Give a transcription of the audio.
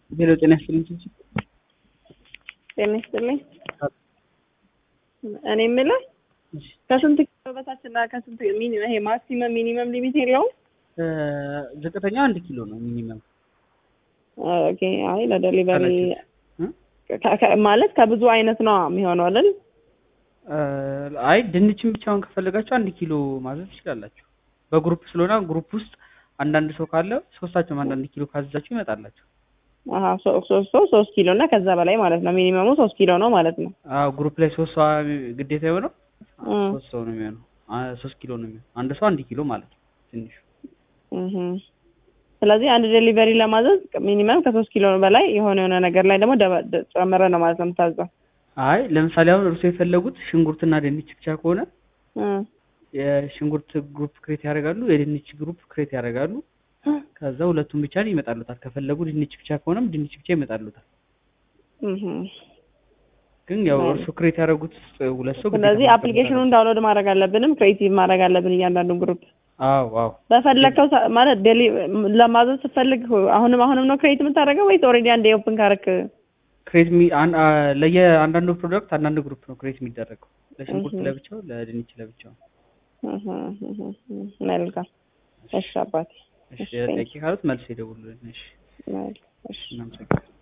ሄሎ ጤና ይስጥልኝ ቺቺ ጤና ይስጥልኝ። እኔ የምልህ እሺ ከስንት ኪሎ በታች እና ከስንት ሚኒ ይሄ ማክሲመም ሚኒመም ሊሚት የለውም? እ ዝቅተኛው አንድ ኪሎ ነው ሚኒመም ኦኬ። አይ ለደሊቨሪ እ? ከ- ከ- ማለት ከብዙ አይነት ነው የሚሆነው አይደል? እ አይ ድንችን ብቻውን ከፈለጋችሁ አንድ ኪሎ ማዘዝ ትችላላችሁ። በግሩፕ ስለሆነ ግሩፕ ውስጥ አንዳንድ ሰው ካለ ሶስታችሁም አንዳንድ ኪሎ ካዘዛችሁ ይመጣላችሁ። አሀ ሶ- ሶስት ሰው ሶስት ኪሎ እና ከዛ በላይ ማለት ነው። ሚኒመሙ ሶስት ኪሎ ነው ማለት ነው። አዎ ግሩፕ ላይ ሶስት ሰው ግዴታ የሆነው እ ሶስት ሰው ነው የሚሆነው። አ- ሶስት ኪሎ ነው የሚሆነው። አንድ ሰው አንድ ኪሎ ማለት ነው ትንሹ። እህ ስለዚህ አንድ ዴሊቨሪ ለማዘዝ ሚኒመም ከሶስት ኪሎ በላይ የሆነ የሆነ ነገር ላይ ደግሞ ደበ- ደ- ጨምረ ነው ማለት ነው የምታዘው። አይ ለምሳሌ አሁን እርሶ የፈለጉት ሽንኩርትና ድንች ብቻ ከሆነ እ የሽንኩርት ግሩፕ ክሬት ያደርጋሉ፣ የድንች ግሩፕ ክሬት ያደርጋሉ። ከዛ ሁለቱም ብቻ ይመጣሉታል። ከፈለጉ ድንች ብቻ ከሆነም ድንች ብቻ ይመጣሉታል። እህ ግን ያው አይ። እርሱ ክሬት ያደረጉት ውስጥ ሁለት ሰው ግዴታ ስለዚህ ማስገባት አፕሊኬሽኑን ዳውንሎድ ማድረግ አለብንም፣ ክሬቲቭ ማድረግ አለብን እያንዳንዱን ግሩፕ አዎ አዎ በፈለግከው ሰ- ማለት ዴሊ ለማዘዝ ስትፈልግ አሁንም አሁንም ነው ክሬት የምታደርገው ወይስ ኦልሬዲ አንዴ ኦፕን ካረክ? ክሬት ሚ አን አ ለየ አንዳንዱ ፕሮዳክት አንዳንድ ግሩፕ ነው ክሬት የሚደረገው። ለሽንኩርት እህ። ለብቻው፣ ለድንች ለብቻው። እህ እህ እህ መልካም። እሺ አባቴ እሺ እሺ፣ ጥያቄ ካሉት መልስ ይደውሉልን። እሺ መልካም። እሺ እናመሰግናለን።